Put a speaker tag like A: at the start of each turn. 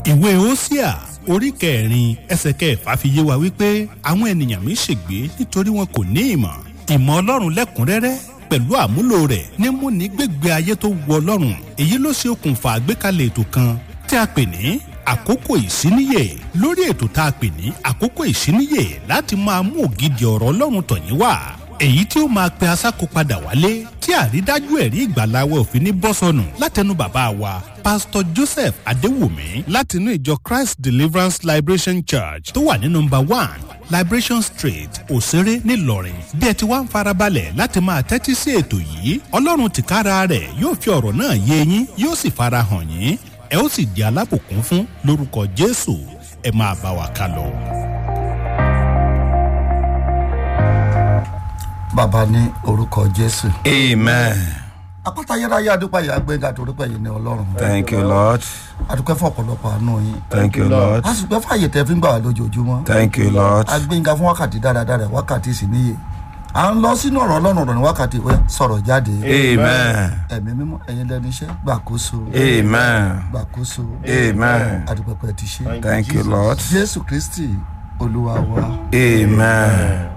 A: ìwé Hósíà orí kẹrin ẹsẹ̀ kẹfà fi yé wa wípé àwọn ènìyàn mi ṣègbé nítorí wọn kò ní ìmọ̀ ìmọ̀ Ọlọ́run lẹ́kùnrẹ́rẹ́ pẹ̀lú àmúlò rẹ̀ ní múni gbégbé ayé tó wu Ọlọ́run èyí ló ṣe okùnfà àgbékalẹ̀ ètò kan tí a pè ní àkókò ìsíníyè lórí ètò tá a pè ní àkókò ìsíníyè láti máa mú ògidì ọ̀rọ̀ Ọlọ́run tọ̀yín wá èyí tí ó máa pe asáko padà wálé tí àrídájú ẹ̀rí ìgbàláwọ̀ òfin ní bọ́sọ̀nù látẹnu bàbá wa pásítọ̀ Joseph Adéwùmí látinú ìjọ Christ Deliverance Liberation Church tó wà ní nọ́mbà one Liberation Street Òṣèré ńìlọrin bí ẹ ti wá ń farabalẹ̀ láti máa tẹ́tí sí ètò yìí Ọlọ́run tìkára rẹ̀ yóò fi ọ̀rọ̀ náà yé yín yóò sì farahàn yín ẹ ó sì di alábùkún fún lórúkọ Jésù ẹ máa bá wa ká lọ.
B: bàbá ní orúkọ jésù.
C: Amen.
B: àpáta ayérayé adúpẹ́ yìí agbẹ́ngà torípẹ́ yìí ní ọlọ́run.
C: Thank you, Lord.
B: adúpẹ́ fún ọ̀pọ̀lọpọ̀ àánú yín.
C: Thank you, Lord.
B: a sì pẹ́ fún àyè tẹ́ fi ń gbà wá lójoojúmọ́.
C: Thank you, Lord.
B: agbẹ́ngà fún wákàtí dáradára wákàtí sì níyè. à ń lọ sínú ọ̀rọ̀ ọlọ́run ọ̀rọ̀ ní wákàtí ìwé sọ̀rọ̀ jáde.
C: Amen.
B: ẹ̀mí mímọ́ ẹ̀yin lẹ́nu iṣẹ́ gbàkóso.
C: Amen.
B: gbàkóso.
C: Amen.
B: adúpẹ́ pẹ́ ti ṣe.
C: Thank you, Lord.
B: jésù kristi olúwa wa.
C: Amen.